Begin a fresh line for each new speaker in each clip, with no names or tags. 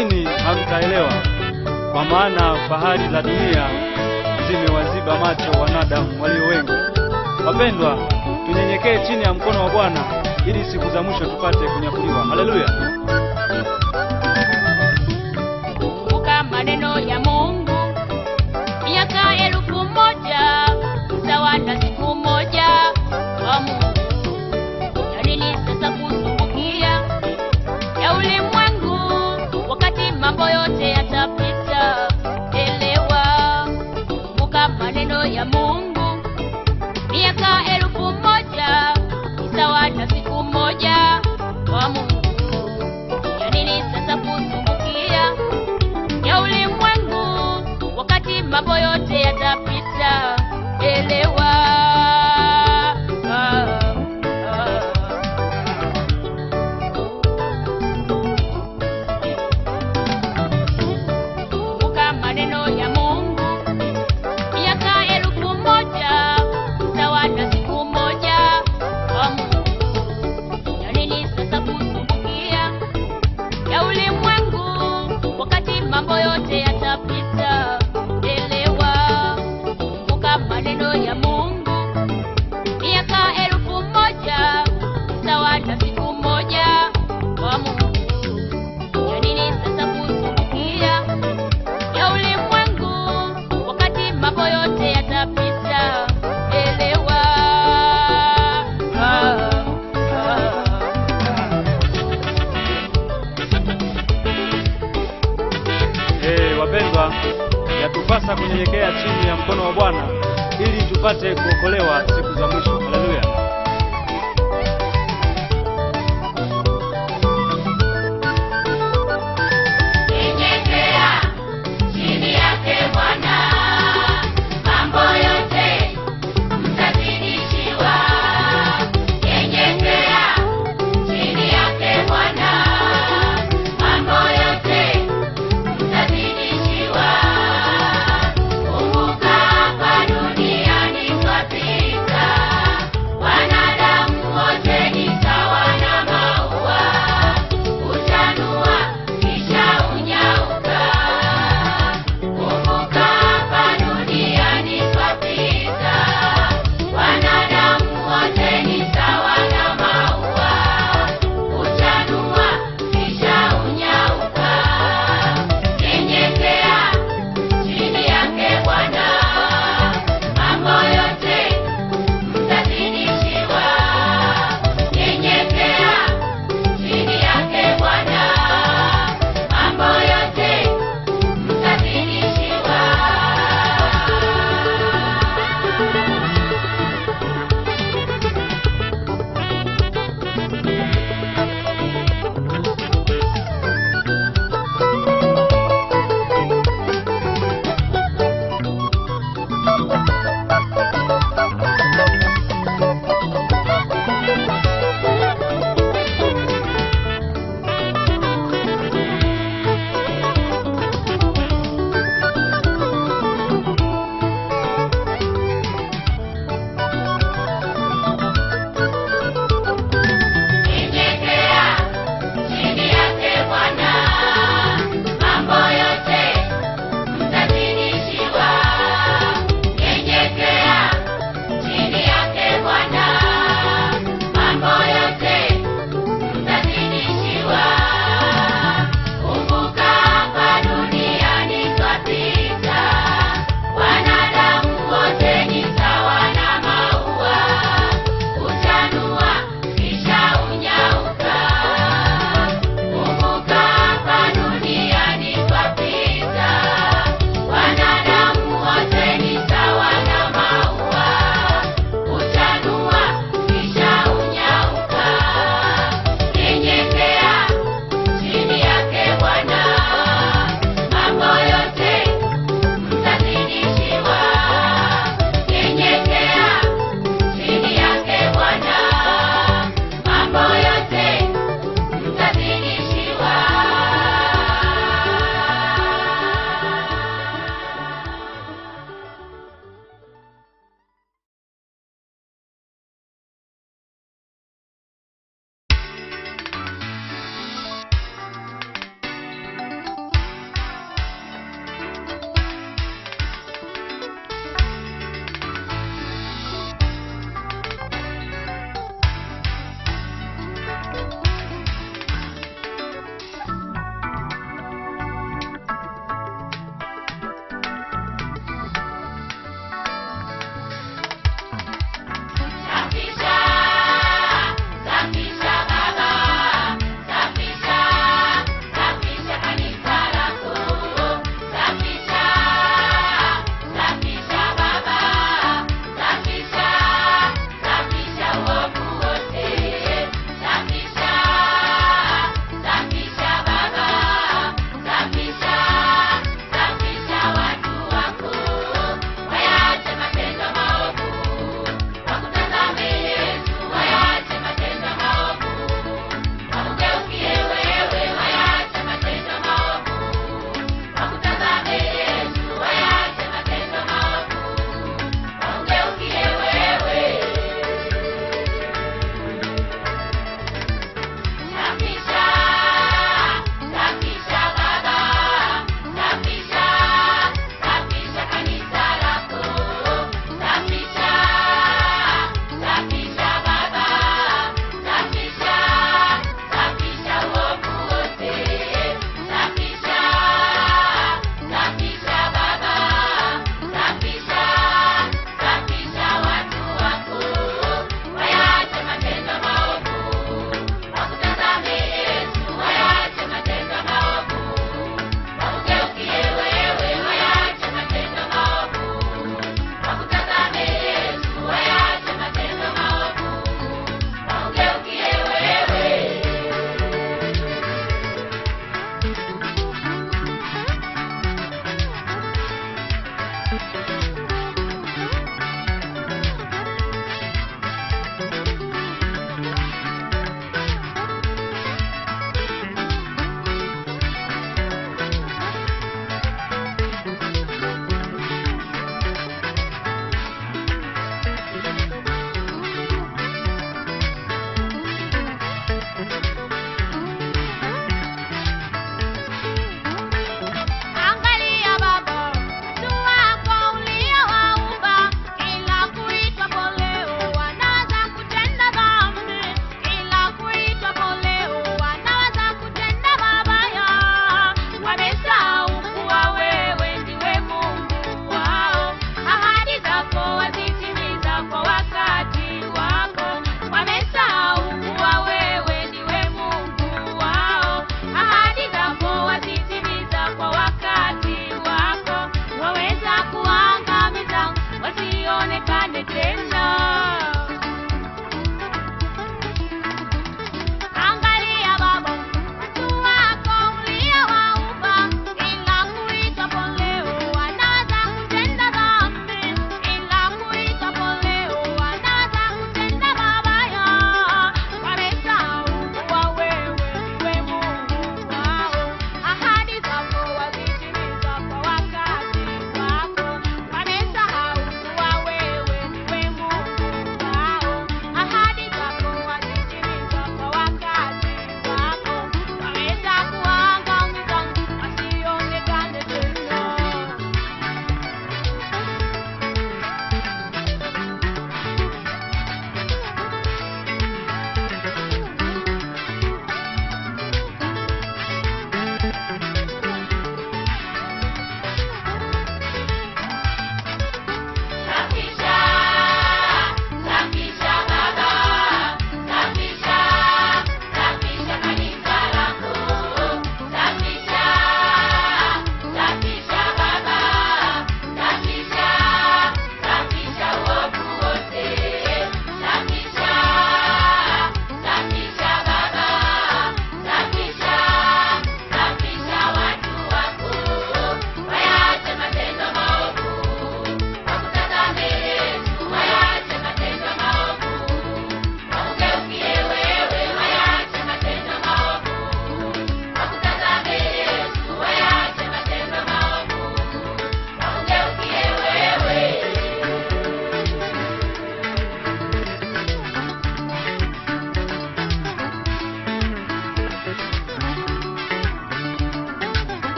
lakini hamtaelewa, kwa maana fahari za dunia zimewaziba macho wanadamu walio wengi. Wapendwa, tunyenyekee chini ya mkono wa Bwana ili siku za mwisho tupate kunyakuliwa. Haleluya!
Kumbuka maneno ya Mungu, miaka elfu moja sawa na siku moja kwa Mungu. Ya nini sasa kusumbukia ya ulimwengu, wakati mambo yote yatapita? Elewa, kumbuka maneno ya Mungu, miaka elfu moja ni sawa na siku moja kwa Mungu. Ya nini sasa kusumbukia ya ulimwengu, wakati mambo yote yatapita? Elewa. Ah, ah. Kumbuka maneno ya Mungu, miaka elfu moja sawa na siku moja kwa Mungu. Ya nini sasa kusumbukia ya ulimwengu, wakati mambo yote yatapita? Elewa, kumbuka maneno ya Mungu, miaka elfu moja sawa na siku moja kwa Mungu. Ya nini sasa kusumbukia ya ulimwengu, wakati mambo yote yatapita? Elewa. Ah, ah.
Eh, wapendwa, yatupasa kunyenyekea chini ya mkono wa Bwana ili tupate kuokolewa siku za mwisho. Haleluya!
Nyenyekea chini yake Bwana, mambo yote mtazidishiwa. Nyenyekea chini yake Bwana, mambo yote mtazidishiwa. Kumbuka hapa duniani twapita,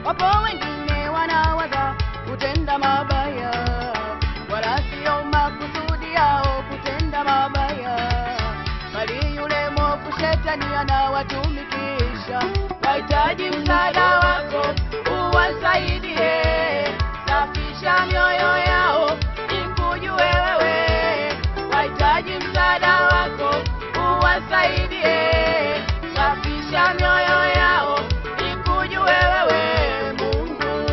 Wapo wengine wanawaza kutenda mabaya, wala sio makusudi yao kutenda mabaya, bali yule mwovu shetani anawatumikisha. Wahitaji msaada wako uwasaidie, safisha mioyo yao ikujue wewe. Wahitaji msaada wako uwasaidie, safisha mioyo yao ikujue wewe Mungu.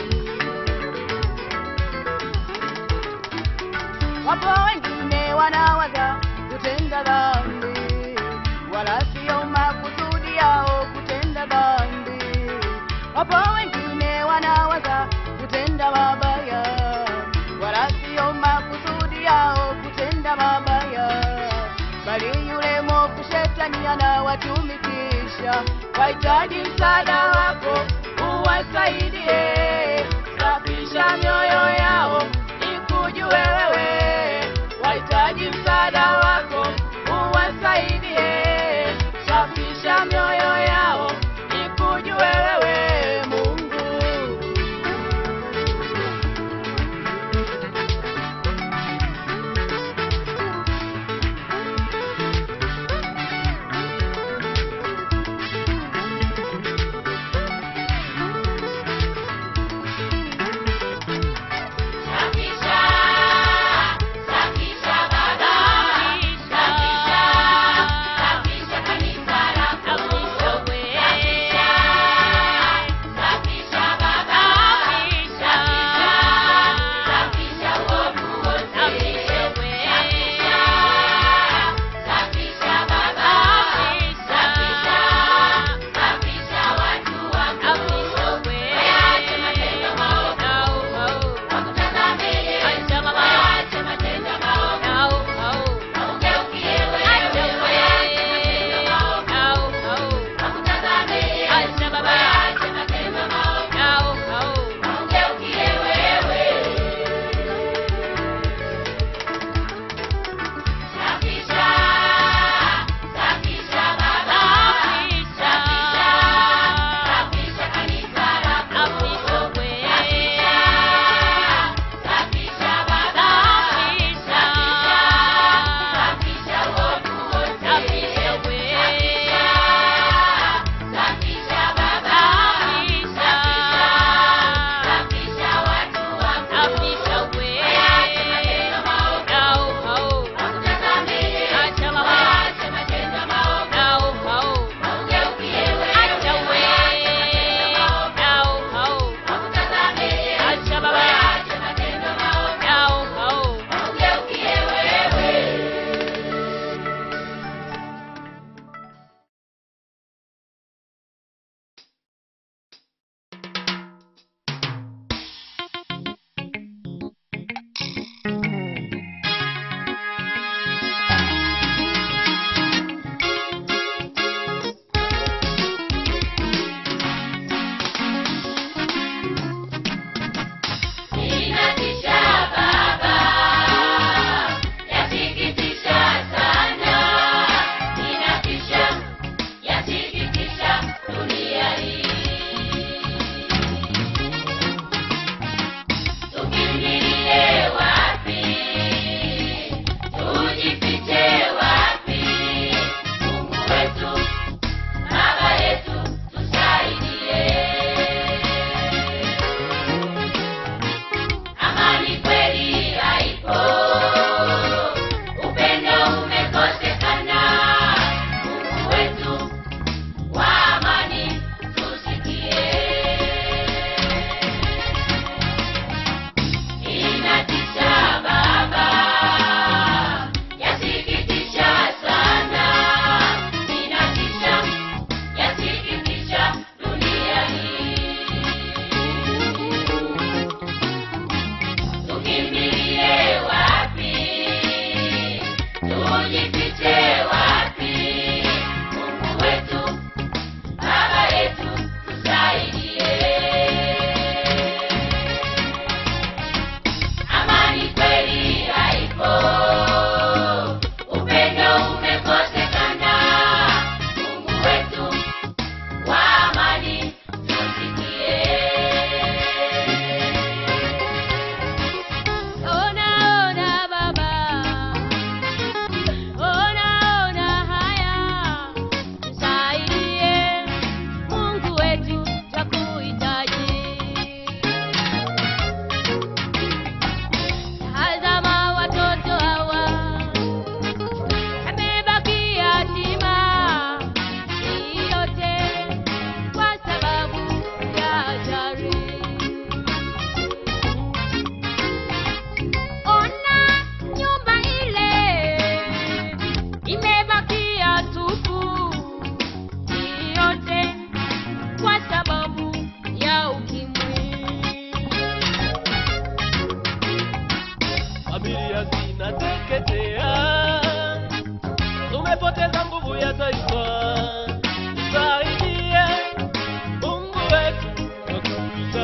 Wapo wengine wanawaza kutenda dhambi, wala sio makusudi yao kutenda dhambi. Wapo wengine wanawaza kutenda mabaya, wala sio makusudi yao kutenda mabaya, bali yule mwovu shetani anawatumikisha. Wahitaji msaada wako uwasaidie, safisha mioyo yao ikujue wewe. Wahitaji msaada wako uwasaidie, safisha mioyo yao ikujue wewe Mungu.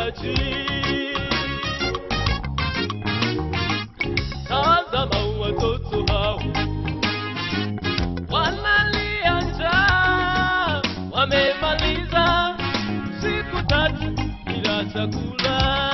mahitaji. Tazama watoto hao wanalia njaa, wamemaliza siku tatu bila chakula.